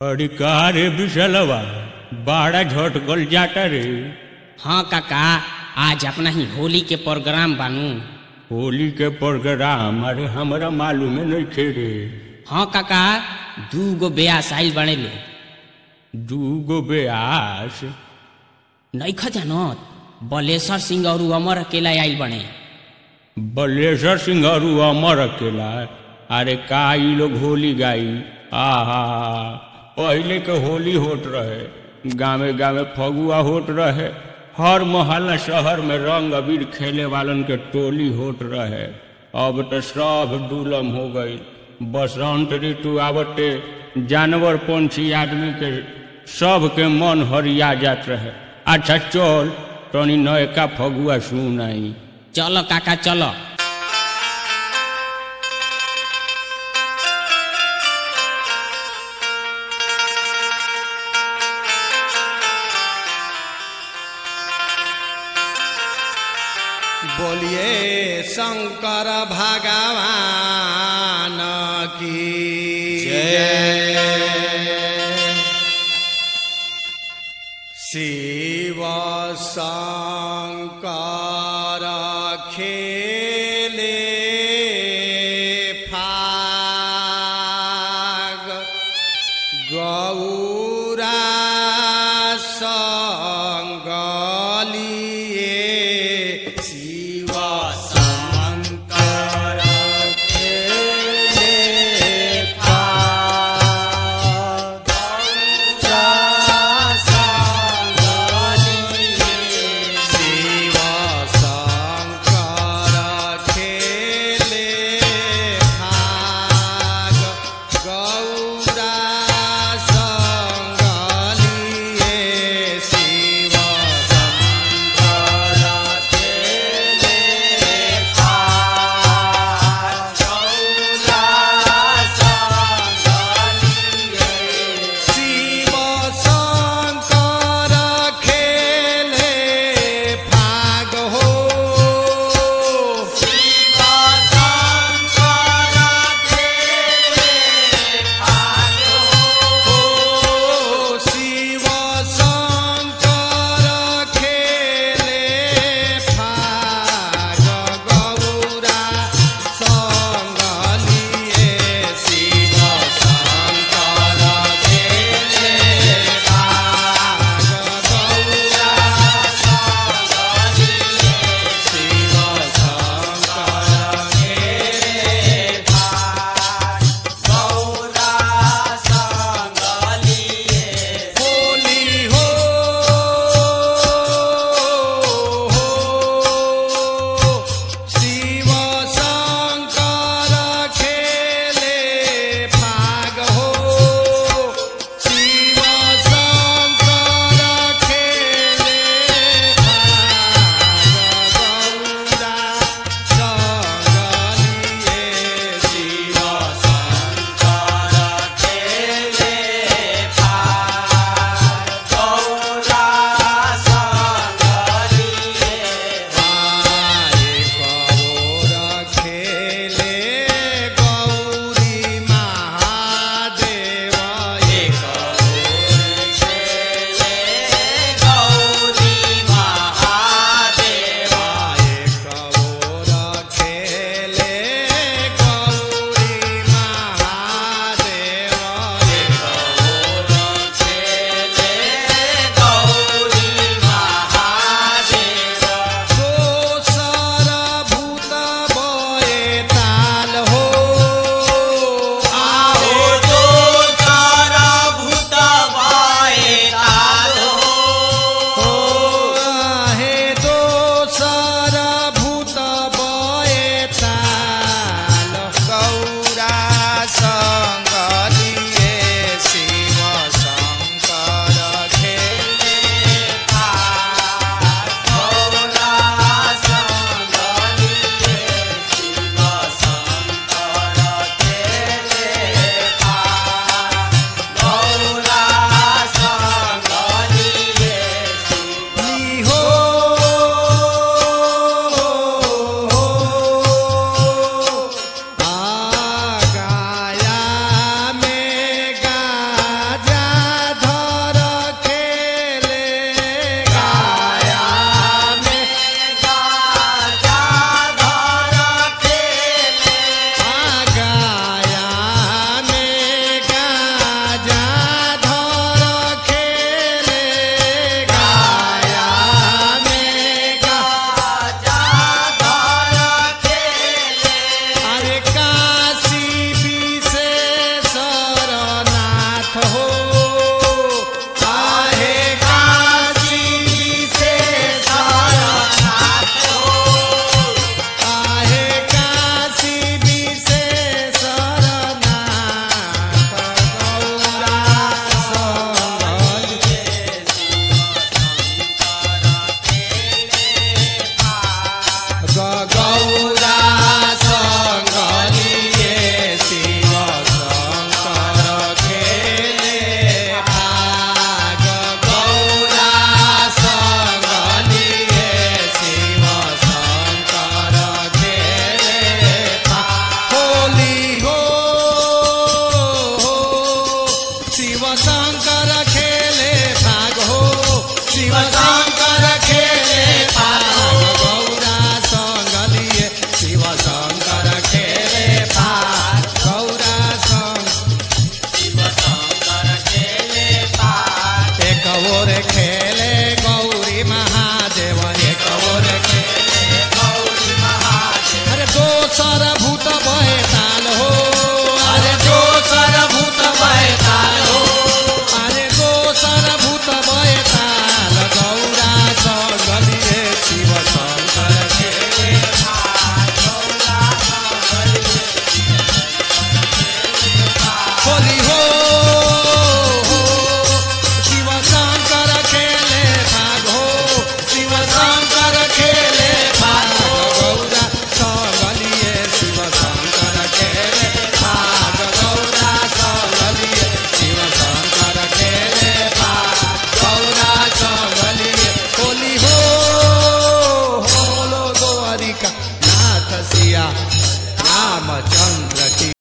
अरे का रे विशलवा बाड़ा झटकल जाता रे हाँ काका आज अपना ही होली के प्रोग्राम बानू होली के प्रोग्राम अरे हमरा मालूम नहीं थे रे हाँ काका दू गो ब्यास आइल बने ले दू गो ब्यास नैख जानत बलेश्वर सिंह और अमर अकेला आइल बने बलेश्वर सिंह और अमर अकेला अरे का ई लोग होली गाई आहा पहले के होली होत रहे गावे गावे फगुआ होत रहे हर मोहल्ला शहर में रंग अबीर खेले वालन के टोली होत रहे अब तो सब दुलम हो गई बसंत ऋतु आवते जानवर पंछी आदमी के सब के मन हरिया जात रहे अच्छा चल तनी नयका फगुआ सुनाई चलो काका चलो बोलिए शंकर भगवान की जय शिव शंकर खेले फाग गौरा